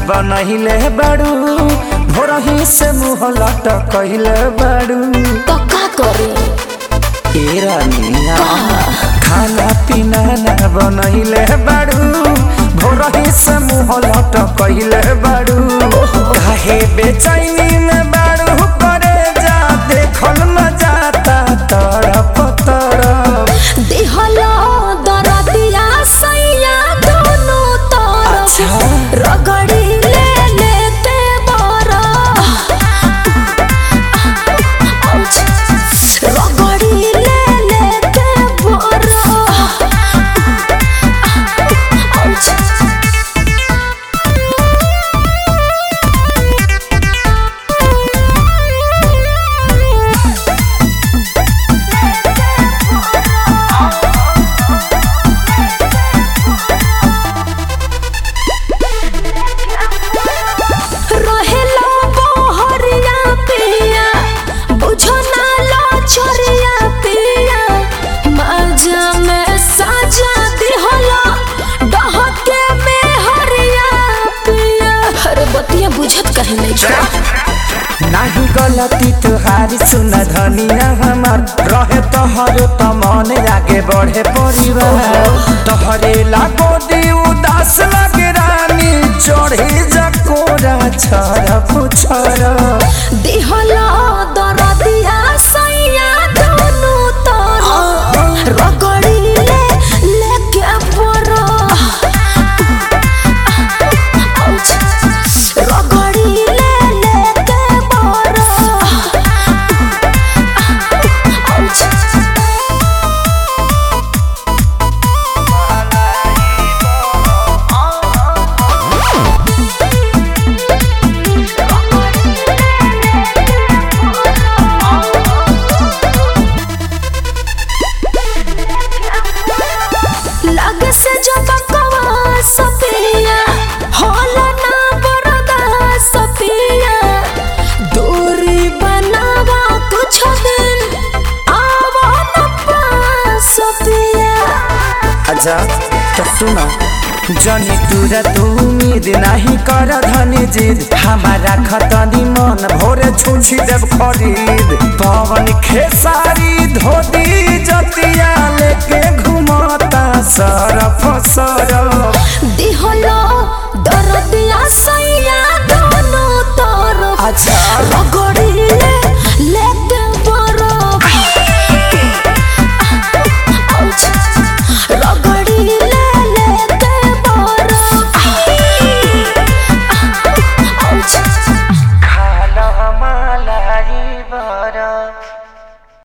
बनहिले बाड़ू भोरही से मुँह लटकहिले बाड़ू तो का करी ए रानिया खाना पीना ना बनहिले बाड़ू भोरही से मुँह लटकहिले बाड़ू काहे बेचैनी में बाड़ू करे जा देखल न जाता तड़प तड़प दिहलो दरदिया सैया दोनों तरफ अच्छा। रगड़ी ले लेते बरा रगड़ी ले लेते बरा रहेला बहरिया पिया बुझो ना लो छोरिया पिया मजा में साजा दिहला डहके में हरिया पिया अरे बतिया बुझत कहे नहीं छो नाही गलती तुहारी सुन धनिया हमार रहे तोहर त मन आगे बढ़े परिवार तोहरे लागो दी उदास लगे रानी चढ़े जकोरा छरप छरप दिहला दरदिया सैया दोनों तरफ रगड़ी ले लेके बरा रगड़ी ले लेके बरा लग से जब कवा सपिया होला ना बरदा सपिया दूरी बनावा कुछ दिन आवा न पास सपिया अच्छा तो सुना जनी तुरा तू उम्मीद नहीं कर धनी जिद हमारा खतनी मन भोरे छुछी देव खरीद पवन खेसारी धोती जतिया लेके घुमता सरफ सरफ दिहलो दरदिया सैया दोनों तरफ अच्छा। रगड़